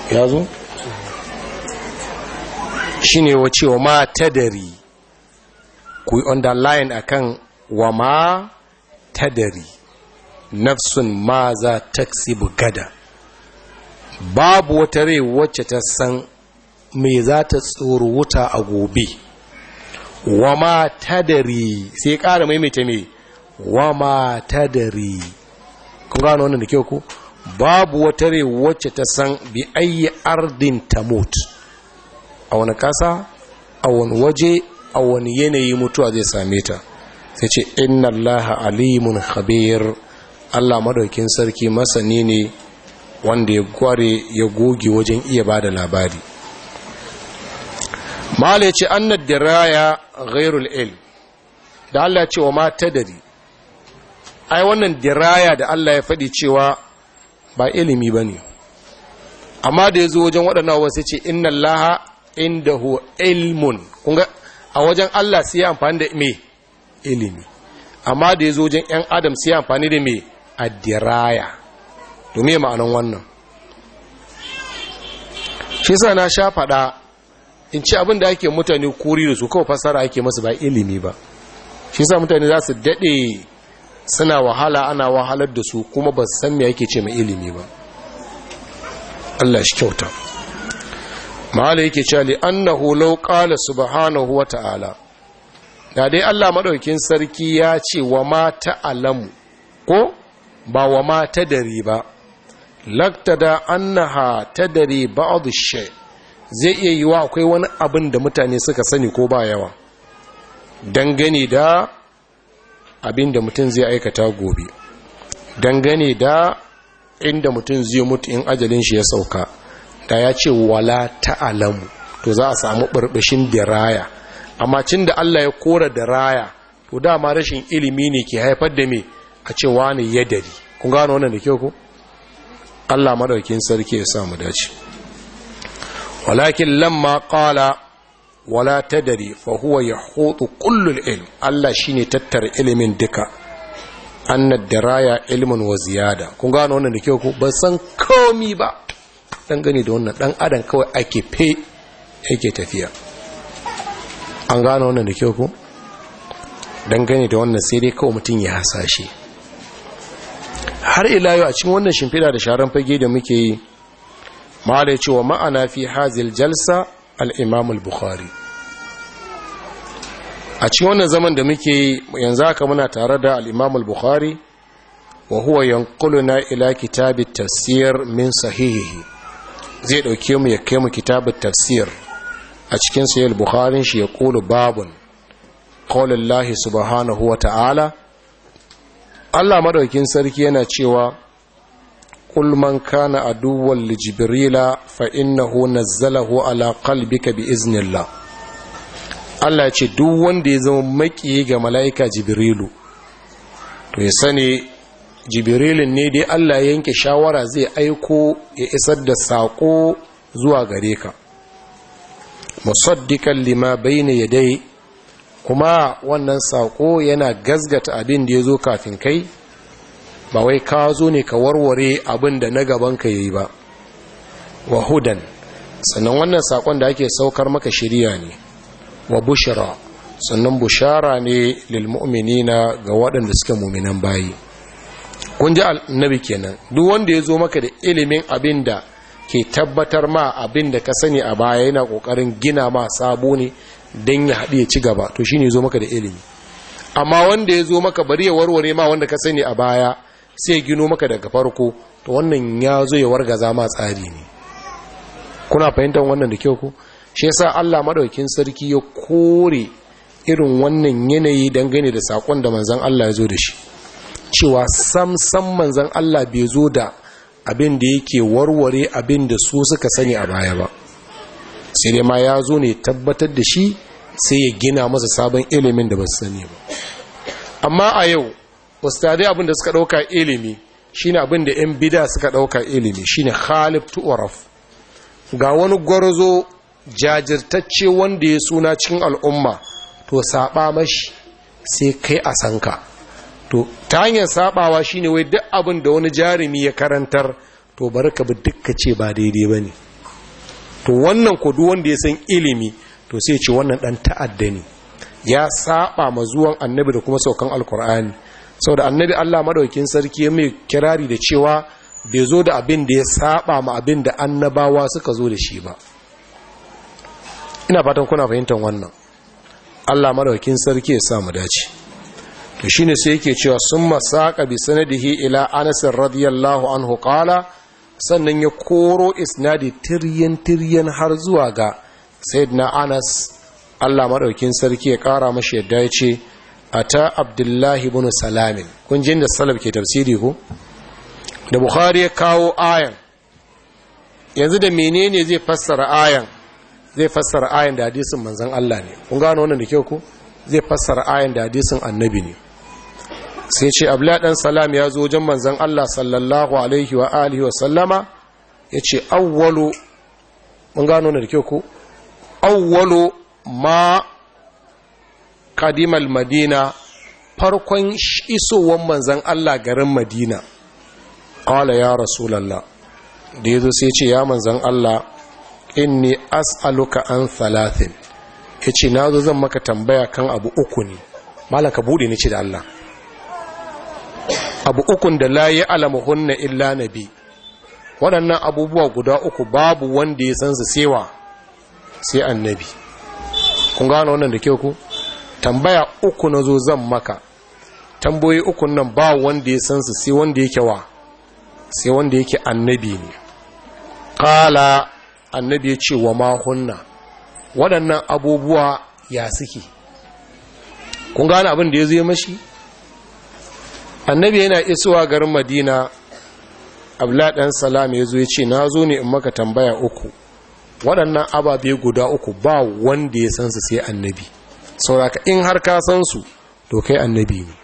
ya zo shi ne wa cewa ma tadari ku yi underline akan wa ma tadari nafsun ma za taksibu gada babu wata rai wacce ta san me za ta tsoro wuta a gobe wa ma tadari sai ƙara maimaita me wa ma tadari kun gano wannan da kyau ku babu wata rai wacce ta san bi ayi ardin tamut a wani kasa a wani waje a wani yanayi mutuwa zai same ta sai ce inna allaha alimun khabir allah madaukin sarki masani ne wanda ya gware ya goge wajen iya ba da labari mala ce annad diraya ghairul ilm da allah ya ce wa ma tadari ai wannan diraya da allah ya faɗi cewa ba ilimi ba ne amma da ya zo wajen waɗannan wasu ce inna allaha indahu ilmun kunga a wajen Allah sai ya amfani da me ilimi amma da ya zo wajen ‘yan adam sai ya amfani da me addiraya domin ma'anan wannan shi sa na sha faɗa in ci abin da ake mutane kuri da su kawai fasara ake masu ba ilimi ba shi sa mutane za su daɗe suna wahala ana wahalar da su kuma ba san me ake ce mai ilimi ba Allah shi kyauta ma'ala yake cewa li annahu law qala subhanahu wa ta'ala da dai Allah madaukin sarki ya ce wa ma ta'alamu ko ba wa ma tadari ba laktada annaha tadari ba'd shay zai iya yiwa akwai wani abin da mutane suka sani ko ba yawa dangane da abin da mutum zai aikata gobe dangane da inda mutum zai mutu in ajalin shi ya sauka da ya ce wala ta'alamu to za a samu burbushin diraya amma cin da Allah ya kora diraya to dama rashin ilimi ne ke haifar da me a ce wani yadari kun gano wannan da kyau ko Allah madaukin sarki ya sa mu dace walakin lamma qala wala tadari fa huwa yahutu kullul ilm Allah shine tattara ilimin duka annad diraya ilmun wa ziyada kun gano wannan da kyau ko ban san komi ba dan gani da wannan dan adam kawai ake fe yake tafiya an gano wannan da kyau ko dan gani da wannan sai dai kawai mutum ya hasashe har ila yau a cikin wannan shimfiɗa da sharan fage da muke yi ma da cewa ma'ana fi hazil jalsa al-imam al-bukhari a cikin wannan zaman da muke yi yanzu haka muna tare da al-imam al-bukhari wa huwa yanquluna ila kitab at-tafsir min sahihihi zai dauke mu ya kai mu kitab at-tafsir a cikin sahih al-bukhari shi ya qulu babun qaulillahi subhanahu wa ta'ala Allah madaukin sarki yana cewa kul man kana aduwwan li jibrila fa innahu nazzalahu ala qalbika bi iznillah Allah ce duk wanda ya zama maki ga mala'ika jibrilu to ya sani jibrilin ne dai Allah ya yanke shawara zai aiko ya isar da sako zuwa gare ka musaddiqan lima bayna yadayhi kuma wannan sako yana gazgata abin da ya zo kafin kai ba wai ka zo ne ka warware abin da na gaban ka yi ba wa hudan sannan wannan sakon da ake saukar maka shirya ne wa bushara sannan bushara ne lil mu'minina ga waɗanda suke muminan bayi kun ji annabi kenan duk wanda ya zo maka da ilimin abin da ke tabbatar ma abin da ka sani a baya yana ƙoƙarin gina ma sabo ne don ya haɗu ya ci gaba to shi ne zo maka da ilimi amma wanda ya zo maka bari ya warware ma wanda ka sani a baya sai gino maka daga farko to wannan ya zo ya wargaza ma tsari ne kuna fahimtar wannan da kyau ku shi yasa Allah madaukakin sarki ya kore irin wannan yanayi dangane da sakon da manzon Allah ya zo da shi cewa sam sam manzon Allah bai zo da abin da yake warware abin da su suka sani a baya ba sai dai ma ya zo ne tabbatar da shi sai ya gina masa sabon ilimin da ba su sani ba amma a yau ustadai abin da suka ɗauka ilimi shine abin da 'yan bida suka ɗauka ilimi shine khalif tu'araf ga wani gwarzo jajirtacce wanda ya suna cikin al'umma to saba mashi sai kai a sanka to ta hanyar sabawa shine wai duk abin da wani jarumi ya karantar to bari ka bi dukka ce ba daidai ba ne to wannan kudu wanda ya san ilimi to sai ce wannan dan ta'adda ne ya saba ma zuwan annabi da kuma saukan alkur'ani saboda annabi Allah madaukin sarki ya mai kirari da cewa bai zo da abin da ya saba ma abin da annabawa suka zo da shi ba ina fatan kuna fahimtar wannan Allah madaukin sarki ya sa mu dace to shine sai yake cewa summa saqa bi sanadihi ila Anas radiyallahu anhu qala sannan ya koro isnadi tiryan tiryan har zuwa ga sayyidina Anas Allah madaukin sarki ya kara mashi yadda ya ce ata Abdullahi ibn Salamin kun jin da salaf ke tafsiri ko da Bukhari ya kawo ayan yanzu da menene zai fassara ayan zai fassara ayan da hadisin manzon Allah ne kun gano wannan da kyau ko zai fassara ayan da hadisin annabi ne sai ce abla dan salam ya zo wajen manzon Allah sallallahu alaihi wa alihi wa sallama yace awwalu mun gano wannan da kyau ko awwalu ma qadimal madina farkon isowar manzon Allah garin Madina qala ya rasulullah da yazo sai ce ya manzon Allah inni as'aluka an thalathin yace nazo zan maka tambaya kan abu uku ne malaka bude ni ce da Allah abu ukun da la ya'lamuhunna illa nabi waɗannan abubuwa guda uku babu wanda ya san su sewa sai annabi kun gano wannan da kyau ku tambaya uku nazo zan maka tamboyi ukun nan ba wanda ya san su sai wanda yake wa sai wanda yake annabi ne qala annabi ya ce wa mahunna waɗannan abubuwa ya suke kun gane abin da ya zo mashi annabi yana isuwa garin madina abla ɗan salam ya zo ya ce na zo ne in maka tambaya uku waɗannan ababe guda uku ba wanda ya san su sai annabi sauraka in har ka san su to kai annabi ne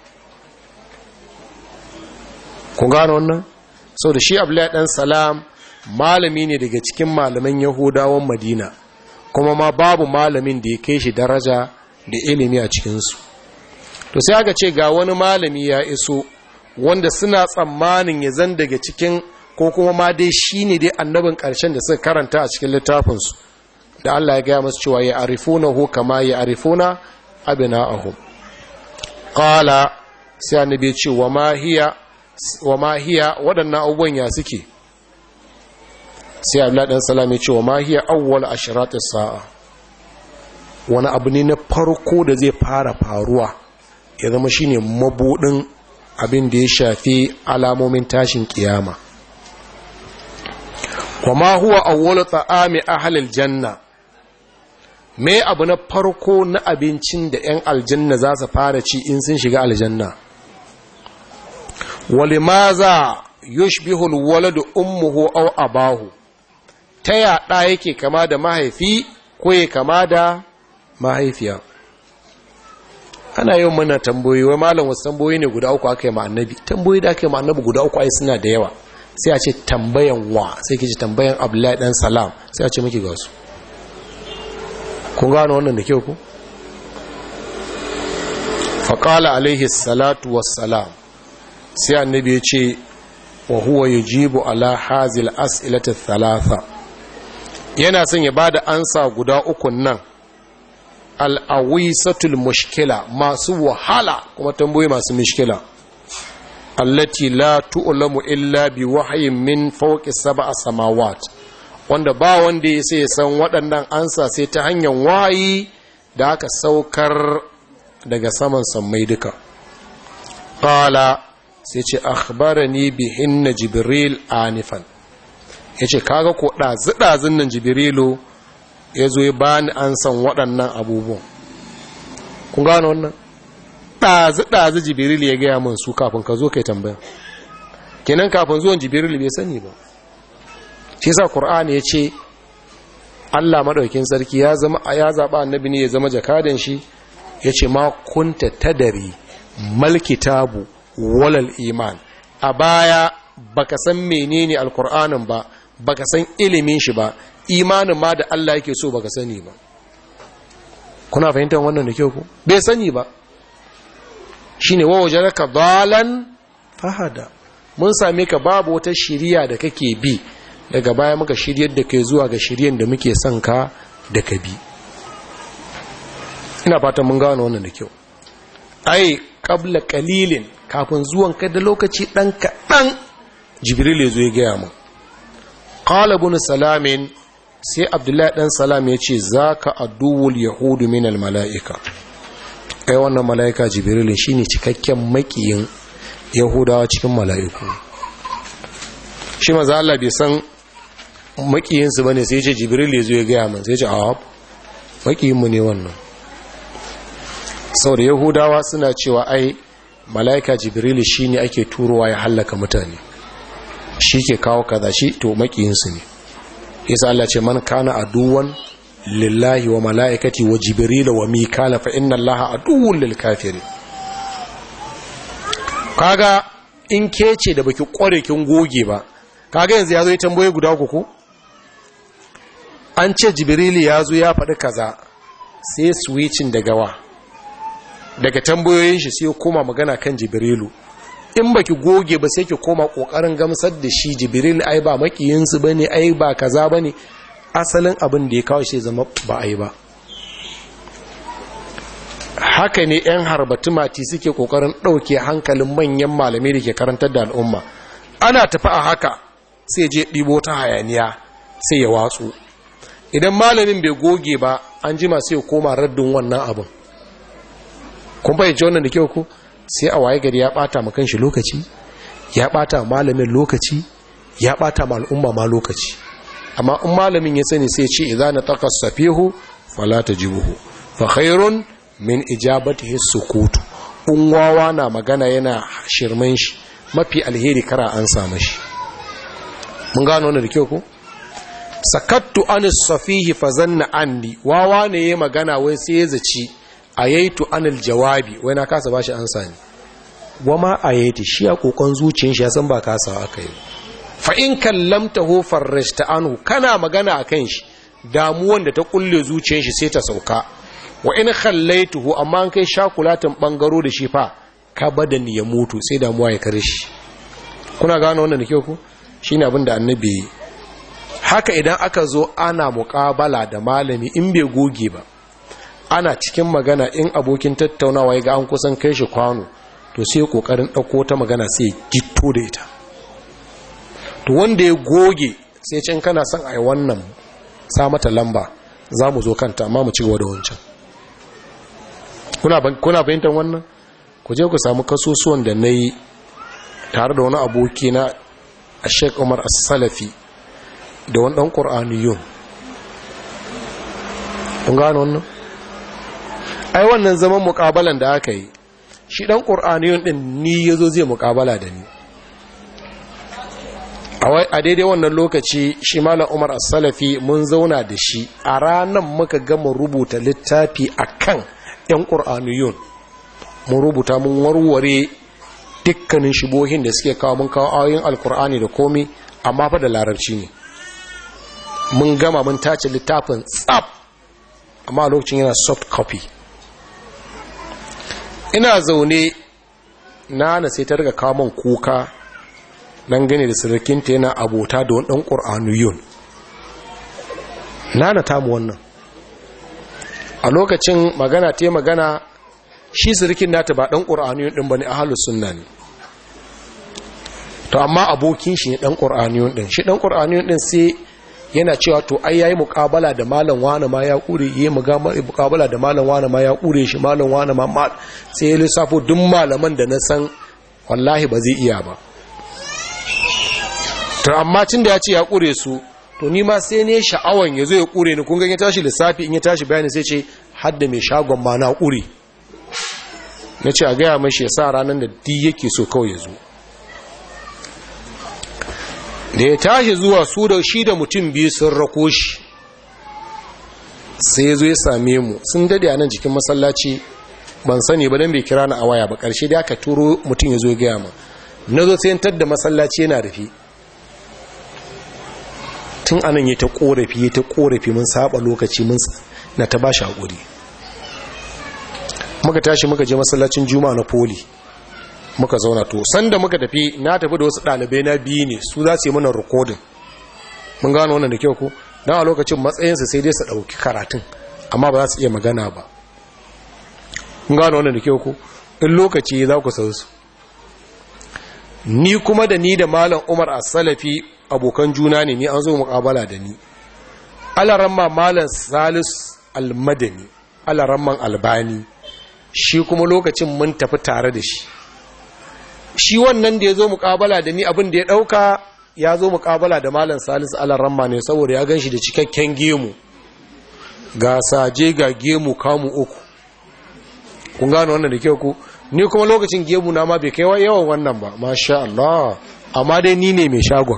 kun gane wannan sau da shi abla ɗan salam malami ne daga cikin malaman yahudawan madina kuma ma babu malamin da ya kai shi daraja da ilimi a cikinsu to sai aka ce ga wani malami ya iso wanda suna tsammanin ya zan daga cikin ko kuma ma dai shi ne dai annabin ƙarshen da suka karanta a cikin littafinsu da Allah ya gaya masu cewa ya arifuna ho kama ya arifuna abina ahu ƙala sai annabi ya ce wa ma hiya waɗannan abubuwan ya suke sai abdullahi dan salam ya ce wa ma hiya awwal ashrat saa wani abu ne na farko da zai fara faruwa ya zama shine mabudin abin da ya shafi alamomin tashin kiyama wa ma huwa awwal ta'ami ahli aljanna me abu na farko na abincin da 'yan aljanna za su fara ci in sun shiga aljanna walimaza yushbihu alwaladu ummuhu aw abahu ta yaɗa yake kama da mahaifi ko ya kama da mahaifiya ana yin mana tamboyi wai malam wasu tamboyi ne guda uku aka yi ma annabi tamboyi da aka yi ma annabi guda uku ai suna da yawa sai a ce tambayan wa sai ke ce tambayan abdullahi dan salam sai a ce miki ga su kun gano wannan da kyau ku faƙala alaihi salatu wassalam sai annabi ya ce wa huwa yujibu ala hazil as'ilati thalatha yana son ya bada ansa guda uku nan al'awisatul mushkila masu wahala kuma tambayoyi masu mushkila allati la tu'lamu illa bi wahyin min fawqi sab'a samawat wanda ba wanda ya sai san waɗannan ansa sai ta hanyar wayi da aka saukar daga saman sammai duka qala sai ce akhbarani bihinna jibril anifan yace kaga ko ɗazu-ɗazun nan jibrilu ya zo ya bani an san waɗannan abubuwan kun gano wannan ɗazu-ɗazu jibril ya gaya min su kafin ka zo kai tambaya kenan kafin zuwan jibril bai sani ba shi sa qur'ani ya ce allah maɗaukin sarki ya zama ya zaɓa annabi ne ya zama jakadan shi ya ce ma kunta tadari malkitabu walal iman a baya baka san menene alkur'anin ba baka san ilimin shi ba imanin ma da Allah yake so baka sani ba kuna fahimtar wannan da kyau ku bai sani ba shine wa wajaraka dalan fahada mun same ka babu wata shiriya da kake bi daga baya muka shiryar da kai zuwa ga shiryen da muke son ka da ka bi ina fatan mun gano wannan da kyau ai qabla qalilin kafin zuwan ka da lokaci dan kaɗan jibril ya zo ya gaya mu qala ibn salamin sai abdullahi dan salam ya ce zaka aduwul yahudu min al malaika kai wannan malaika jibril shine cikakken makiyin yahudawa cikin mala'iku shi maza Allah bai san makiyinsu bane sai ce jibril ya zo ya gaya min sai ce a makiyinmu ne wannan sau da yahudawa suna cewa ai mala'ika jibril shi ne ake turowa ya hallaka mutane shi ke kawo kaza shi to makiyinsu ne isa Allah ce man kana aduwan lillahi wa mala'ikati wa jibril wa mikala fa inna allaha aduwwun lil kafirin kaga in ke ce da baki kware kin goge ba kaga yanzu ya zo ya tambaye guda uku an ce jibrili ya zo ya faɗi kaza sai switching daga wa daga tambayoyin shi sai koma magana kan jibrilu in baki goge ba sai ki koma kokarin gamsar da shi jibril ai ba makiyinsu bane ai ba kaza bane asalin abin da ya kawo shi zama ba ai ba haka ne 'yan harbatu mati suke kokarin ɗauke hankalin manyan malamai da ke karantar da al'umma ana tafi a haka sai je ɗibo ta hayaniya sai ya watsu idan malamin bai goge ba an jima sai ya koma raddin wannan abin kun fahimci wannan da kyau ku sai a waye gari ya ɓata ma kanshi lokaci ya ɓata malamin lokaci ya ɓata ma al'umma ma lokaci amma in malamin ya sani sai ce idza na taqassafihu fala tajibuhu fa khairun min ijabatihi sukutu in wawa na magana yana shirman shi mafi alheri kara an samu shi mun gano wannan da kyau ko sakattu an safihi fa zanna anni wawa ne yayi magana wai sai ya zaci ayaitu anil jawabi wai na kasa bashi ansa ne wama ayaiti shi a kokon zuciyar shi ya san ba kasa aka yi fa in kallamtahu farrashta anhu kana magana akan shi damuwan da ta kulle zuciyar shi sai ta sauka wa in khallaituhu amma an kai shakulatin bangaro da shi fa ka badan ya mutu sai damuwa ya kare shi kuna gano wannan da kyau ku shine abin da annabi haka idan aka zo ana muƙabala da malami in bai goge ba ana cikin magana in abokin tattaunawa ya ga an kusan kai shi kwano to sai kokarin ɗauko ta magana sai gitto da ita to wanda ya goge sai can kana son a yi wannan sa mata lamba za mu zo kanta amma mu ci gaba da wancan kuna fahimtar wannan ku je ku samu kasusuwan da na yi tare da wani aboki na a sheik umar as-salafi da wani ɗan ƙur'aniyun kun gano wannan ai wannan zaman muƙabalan da aka yi shi ɗan ƙur'aniyun ɗin ni ya zo zai muƙabala da ni a daidai wannan lokaci shi malam umar as-salafi mun zauna da shi a ranar muka gama rubuta littafi a kan 'yan ƙur'aniyun mun rubuta mun warware dukkanin shibohin da suke kawo mun kawo ayoyin alkur'ani da komi amma fa da larabci ne mun gama mun tace littafin tsab amma lokacin yana soft copy ina zaune nana sai ta riga kawo man kuka nan gane da sirrikinta yana abota da wani ɗan ƙur'aniyun nana tamu wannan a lokacin magana ta magana shi sirikin nata ba ɗan ƙur'aniyun ɗin ba ne a halus sunna ne to amma abokin shi ne ɗan ƙur'aniyun ɗin shi ɗan ƙur'aniyun ɗin sai yana cewa to ai yayi muƙabala da malam wani ma ya ƙure yi muƙabala da malam wani ma ya ƙure shi malam wani ma sai ya lissafo duk malaman da na san wallahi ba zai iya ba to amma tun da ya ce ya ƙure su to ni ma sai ne sha'awan ya zo ya ƙure ni kun ya tashi lissafi in ya tashi bayani sai ce hadda mai shagon ma na ƙure na ce a gaya mashi ya sa ranar da di yake so kawai ya zo da ya tashi zuwa su da shi da mutum biyu sun rako shi sai ya zo ya same mu sun dade a nan jikin masallaci ban sani ba don bai kira na a waya ba ƙarshe da aka turo mutum ya zo ya gaya ma na zo sai da masallaci yana rufe tun anan ya ta korafi ya ta korafi mun saba lokaci mun na ta bashi hakuri muka tashi muka je masallacin juma'a na poli muka zauna to sanda muka tafi na tafi da wasu ɗalibai na biyu ne su za su yi mana rikodin mun gano wannan da kyau ko don a lokacin matsayinsa sai dai su ɗauki karatun amma ba za su iya magana ba mun gano wannan da kyau ko in lokaci za ku san su ni kuma da ni da malam umar a salafi abokan juna ne ni an zo muƙabala da ni alaramma malam salis almadani alaramman albani shi kuma lokacin mun tafi tare da shi shi wannan da ya zo muƙabala da ni abin da ya ɗauka ya zo muƙabala da malam salis alaramma ne saboda ya gan shi da cikakken gemu ga saje ga gemu kamu uku kun gano wannan da kyau ku ni kuma lokacin gemu na ma bai kai yawan wannan ba masha Allah amma dai ni ne mai shagon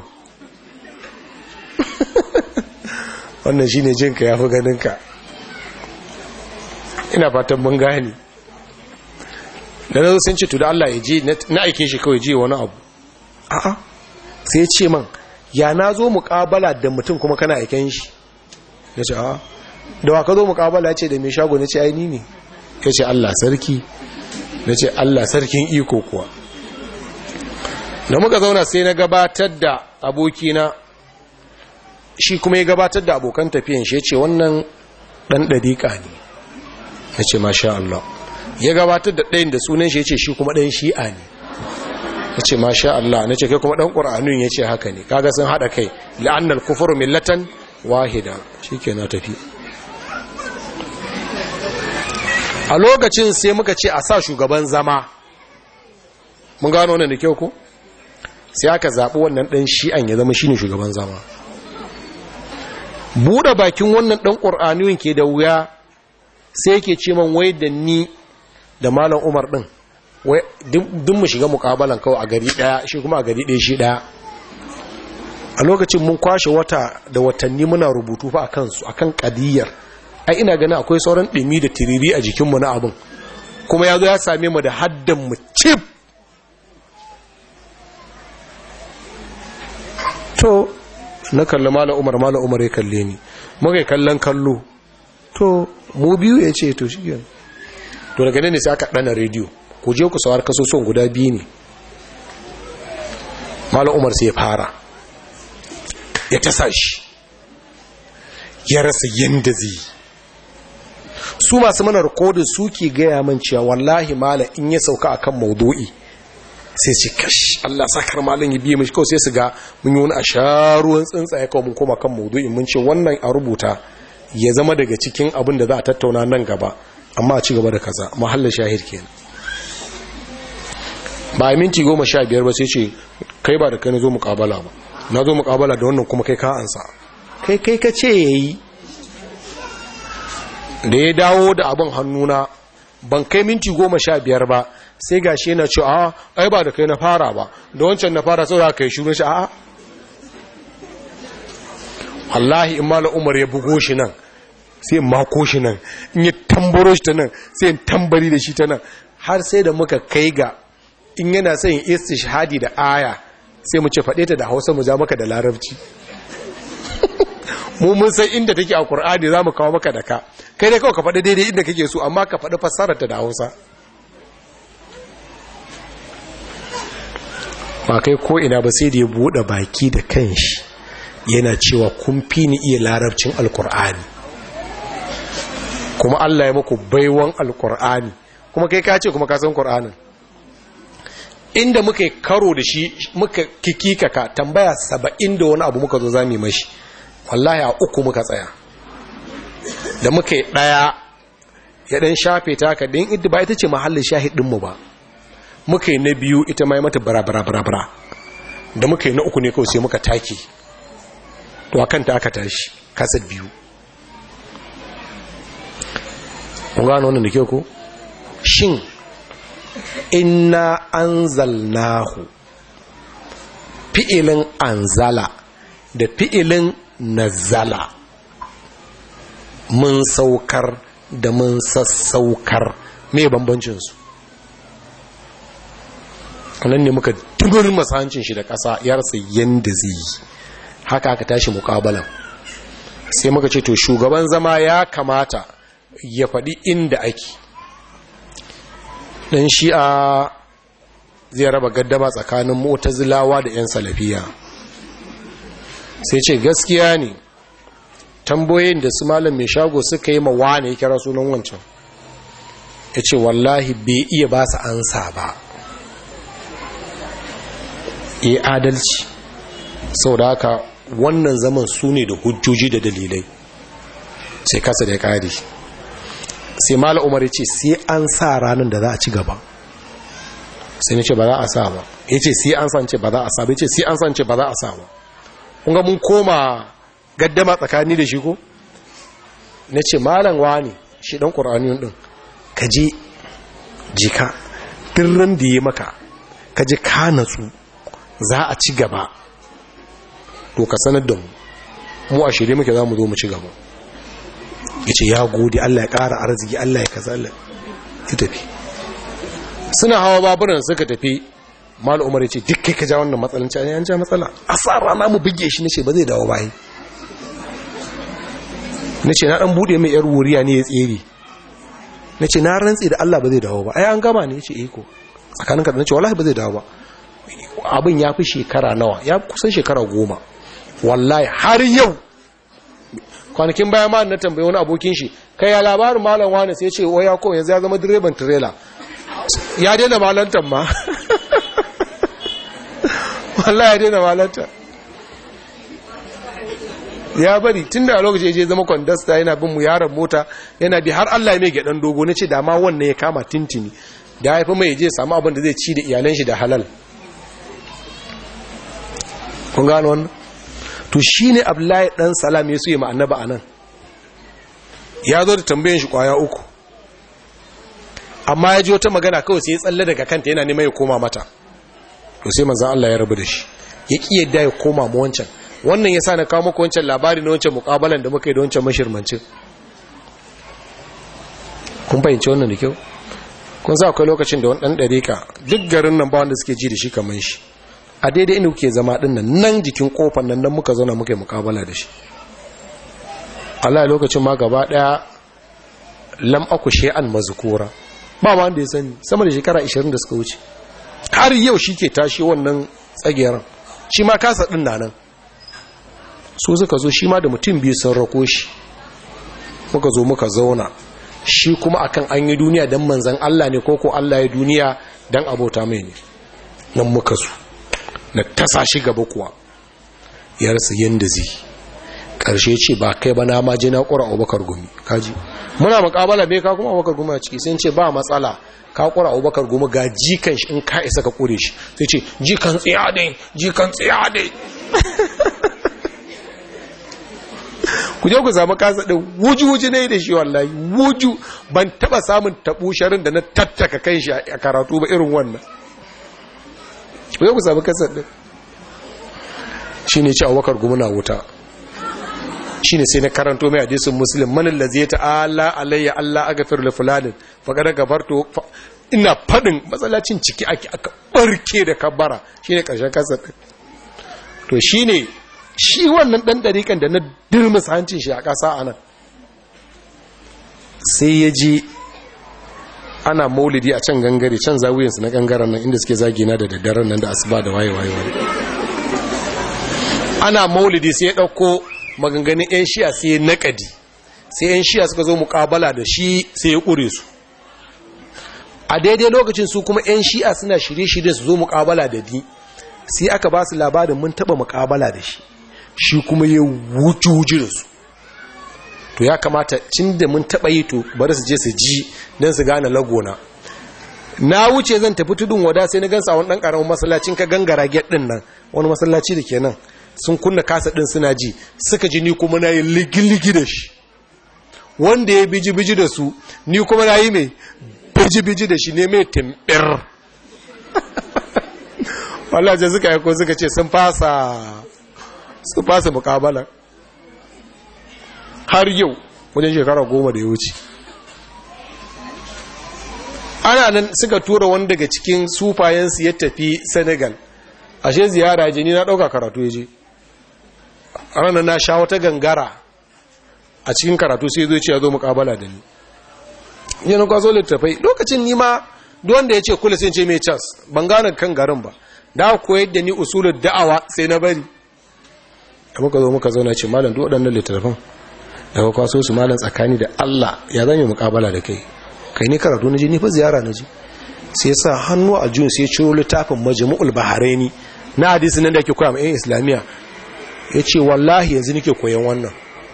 wannan shine jinka yafi ganinka ina fatan mun gane da nazo sun ce to da Allah ya ji na aike shi kawai ji wani abu a'a sai ya ce man ya na zo muƙabala da mutum kuma kana aiken shi ya ce a'a da wa ka zo muƙabala ya ce da mai shago na ce ai ni ne ya ce Allah sarki na ce Allah sarkin iko kuwa da muka zauna sai na gabatar da abokina shi kuma ya gabatar da abokan tafiyan shi ya ce wannan ɗan ɗariƙa ne na ce masha Allah ya gabatar da ɗayin da sunan shi ya ce shi kuma ɗan shi'a ne na ce masha Allah na ce kai kuma ɗan ƙura'anun ya ce haka ne kaga sun haɗa kai la'annal kufuru millatan wahida shi ke na tafi a lokacin sai muka ce a sa shugaban zama mun gano wannan da kyau ko sai aka zaɓi wannan ɗan shi'an ya zama shine shugaban zama buɗe bakin wannan ɗan ƙur'aniyun ke da wuya sai yake ce man wai da ni da malam umar ɗin wai duk mu shiga muƙabalan kawai a gari ɗaya shi kuma a gari ɗaya shi ɗaya a lokacin mun kwashe wata da watanni muna rubutu fa a kansu a kan ƙadiyyar ai ina ganin akwai sauran ɗumi da tiriri a jikinmu na abin kuma ya zo ya same mu da haddan mu cif to na kalli mala umar mala umar ya kalle ni muka yi kallon kallo to mu biyu ya ce to shi to daga ne sai aka ɗana rediyo ku je ku sawar kasusuwan guda biyu ne mala umar sai ya fara ya tasa shi ya rasa yadda zai su masu mana rikodin suke gaya man cewa wallahi mala in ya sauka akan maudu'i sai ce kash Allah sakar malin ya biye mashi kawai sai su ga mun yi wani a sharuwan tsuntsaye kawai mun koma kan maudu'in mun ce wannan a rubuta ya zama daga cikin abin da za a tattauna nan gaba amma a ci gaba da kaza mahallin shahid kenan ba a minti goma sha biyar ba sai ce kai ba da kai na zo mukabala ba na zo mukabala da wannan kuma kai ka ansa kai kai ka ce ya yi da ya dawo da abin hannuna ban kai minti goma sha biyar ba sai ga shi yana ce a ai ba da kai na fara ba da wancan na fara sau da kai shirin shi a wallahi in mala umar ya bugo shi nan sai in mako shi nan in yi tambaro shi ta nan sai in tambari da shi ta nan har sai da muka kai ga in yana son istishhadi da aya sai mu ce faɗe ta da hausa mu ja maka da larabci mu mun san inda take a Qur'ani zamu kawo maka da ka kai dai kawai ka faɗi daidai inda kake so amma ka faɗi fassarar ta da Hausa ba kai ko ina ba sai da ya bude baki da kanshi yana cewa kun fi ni iya larabcin alkur'ani kuma Allah ya muku baiwan alkur'ani kuma kai ka ce kuma ka san Qur'anin inda muka karo da shi muka kikika ka tambaya saba'in da wani abu muka zo zami mashi wallahi a uku muka tsaya da muka yi ɗaya ya ɗan shafe ta haka ɗin idda ba ita ce mahallin shahidinmu ba muka yi na biyu ita mai mata bara-bara-bara da muka yi na uku ne kawai sai muka take to a kanta aka tashi kasar biyu kun gano wannan da ke ko shin inna anzalnahu fi'ilin anzala da fi'ilin nazala mun saukar da mun sassaukar me bambancinsu nan ne muka dubur masahancin shi da ƙasa ya rasa yadda zai yi haka aka tashi mukabalan sai muka ce to shugaban zama ya kamata ya faɗi inda ake ɗan shi'a zai raba gaddama tsakanin mutazilawa da 'yan salafiya sai ce gaskiya ne tamboyin da su malam mai shago suka yi mawa ne ya kira sunan wancan ya ce wallahi bai iya ba su ansa ba ya adalci sau da haka wannan zaman su ne da hujjoji da dalilai sai kasa da ya kare sai mala umar ya ce sai an sa ranar da za a ci gaba sai na ce ba za a sa ba ya ce sai an san ce ba za a sa ba ya ce sai an san ce ba za a sa ba kunga mun koma gaddama tsakani da shi ko na ce malam wani shi dan ƙur'aniyun ɗin ka je jika birnin da ya maka ka je ka natsu za a ci gaba to ka sanar da mu mu a shirye muke za mu zo mu ci gaba ya ce ya gode Allah ya ƙara arziki Allah ya kaza Allah ya tafi suna hawa baburan suka tafi mal umar ya ce duk kai ka ja wannan matsalan ci an ja matsala a sa rana mu bige shi nace ba zai dawo bayi nace na dan bude mai yar wuriya ne ya tsere nace na rantsi da Allah ba zai dawo ba ai an gama ne yace eh ko tsakaninka da nace wallahi ba zai dawo ba abin ya fi shekara nawa ya kusan shekara goma wallahi har yau kwanakin baya ma na tambaye wani abokin shi kai ya labarin malam wani sai ce waya ko yanzu ya zama direban tirela ya daina malantan ma wallahi ya daina malanta ya bari tun da lokaci ya je zama kwandasta yana bin mu yaron mota yana bi har Allah ya mai gyaɗan dogo na ce da ma wannan ya kama tintini da ya haifi mai je samu abin da zai ci da iyalan shi da halal kun gano wannan to shi ne abdullahi ɗan salam ya suye ma'annaba a nan ya zo da tambayin shi kwaya uku amma ya ji wata magana kawai sai ya tsalle daga kanta yana neman ya koma mata to sai manzan Allah ya rabu da shi ya ƙi yadda ya koma mu wancan wannan ya sa na kawo muku wancan labari na wancan muƙabalan da muka yi da wancan mashirmancin kun fahimci wannan da kyau kun sa akwai lokacin da wani ɗan ɗarika duk garin nan ba wanda suke ji da shi kamar shi a daidai inda kuke zama ɗin nan nan jikin kofar nan nan muka zauna muka yi muƙabala da shi Allah lokacin ma gaba ɗaya lam aku shay'an mazkura ba ma wanda ya sani sama da shekara 20 da suka wuce har yau shi ke tashi wannan tsageren shi ma kasa ɗin na nan so suka zo shi ma da mutum biyu sun rako shi muka zo muka zauna shi kuma akan an yi duniya don manzan Allah ne ko ko Allah ya duniya don abota mai ne nan muka zo na tasa shi gaba kuwa ya rasa yadda zai ƙarshe ce ba kai ba na ma je na ƙura abubakar gumi kaji muna makabala bai ka kuma abubakar gumi a ciki sai ce ba matsala ka ƙura abubakar gumi ga jikan shi in ka isa ka ƙure shi sai ce jikan tsiya dai jikan tsiya dai ku je ku samu kasa ɗin wuju-wuju ne da shi wallahi wuju ban taɓa samun taɓusharin da na tattaka kan shi a karatu ba irin wannan ku je ku samu kasa ɗin shi ne ci abubakar gumi na wuta shi ne sai na karanto mai hadisun musulun manin da zai ta'ala alayya Allah aga firle fulanin faƙar gabarto ina faɗin matsalacin ciki ake aka ɓarke da kabbara shi ne ƙarshen kasa ɗin to shi ne shi wannan ɗan ɗariƙan da na dirmis hancin shi a ƙasa a nan sai ya ji ana maulidi a can gangare can zawuyansu na gangaren nan inda suke zagina da daddaren nan da asuba da waye waye waye ana maulidi sai ya ɗauko maganganun 'yan shiya sai ya naƙadi sai 'yan shiya suka zo muƙabala da shi sai ya ƙure su a daidai lokacin su kuma 'yan shi'a suna shirye-shirye su zo muƙabala da ni sai aka ba su labarin mun taɓa muƙabala da shi shi kuma ya wuce-wuce da su to ya kamata cin da mun taɓa yi to bari su je su ji don su gane lagona na wuce zan tafi tudun wada sai na gansa wani ɗan ƙaramin masallacin ka gangara get ɗin nan wani masallaci da ke nan sun kunna kasa ɗin suna ji suka ji ni kuma na yi ligiligi da shi wanda ya biji-biji da su ni kuma na yi mai biji-biji da shi ne mai timbir wallace suka yi ko suka ce sun fasa su fasa mukabala har yau wajen shekara goma da ya wuce ana nan suka tura wani daga cikin sufayensu ya tafi senegal ashe ziyara jini na ɗauka karatu ya je ranar na sha wata gangara a cikin karatu sai zo ce ya zo mukabala da ni yana kwazo littafai lokacin nima wanda ya ce kula sai ce mai cas ban gane kan garin ba da koyar da ni usulun da'awa sai na bari da muka zo muka zauna ce malam duk waɗannan littattafan daga kwaso su malam tsakani da Allah ya zame mukabala da kai kai ne karatu na ji ni fa ziyara na ji sai ya sa hannu a jun sai ya ciro littafin majmu'ul baharaini na hadisi nan da ake koya ma yan islamiya ya ce wallahi yanzu nake koyan wannan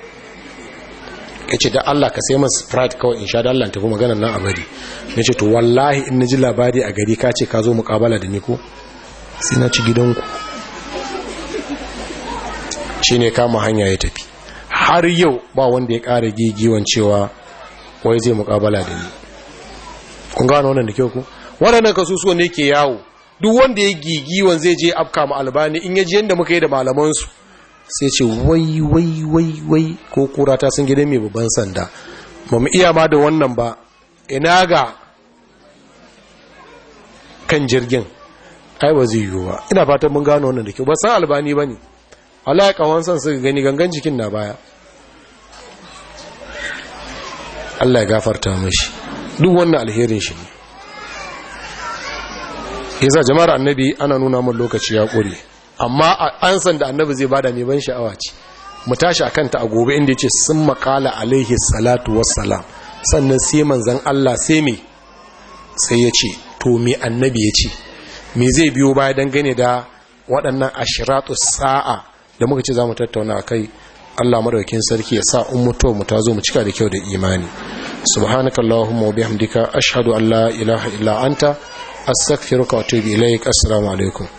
ya ce da Allah ka sai masu sprite kawai in sha da Allah tafi maganar nan a bari ya ce to wallahi in na ji labari a gari ka ce ka zo mukabala da ni ko sai na ci gidanku shi ne kama hanya ya tafi har yau ba wanda ya ƙara gigiwan cewa wai zai mukabala da ni kun gano wannan da kyau ku waɗannan kasusuwan ne ke yawo duk wanda ya gigiwan zai je afka ma albani in ya ji yadda muka yi da malamansu sai ce wai wai wai wai ko kura ta sun gidan mai babban sanda ba mu iya ma da wannan ba ina ga kan jirgin ai ba zai yiwu ba ina fatan mun gano wannan da kyau ba san albani ba ne Allah ya kawon san suka gani gangan jikin na baya Allah ya gafarta mashi duk wannan alherin shi ne yasa jama'ar annabi ana nuna mun lokaci ya ƙure amma an san da annabi zai bada mai ban sha'awa ce mu tashi akan ta a gobe inda yace sun makala alaihi salatu wassalam sannan sai manzon Allah sai me sai ya ce to me annabi ya ce me zai biyo baya dangane da waɗannan ashiratu sa'a da muka ce za mu tattauna a kai allah maɗaukin sarki ya sa in mutuwa mu ta zo mu cika da kyau da imani subhanakallahumma wa bihamdika ashhadu an la ilaha illa anta astaghfiruka wa atubu ilaik assalamu alaikum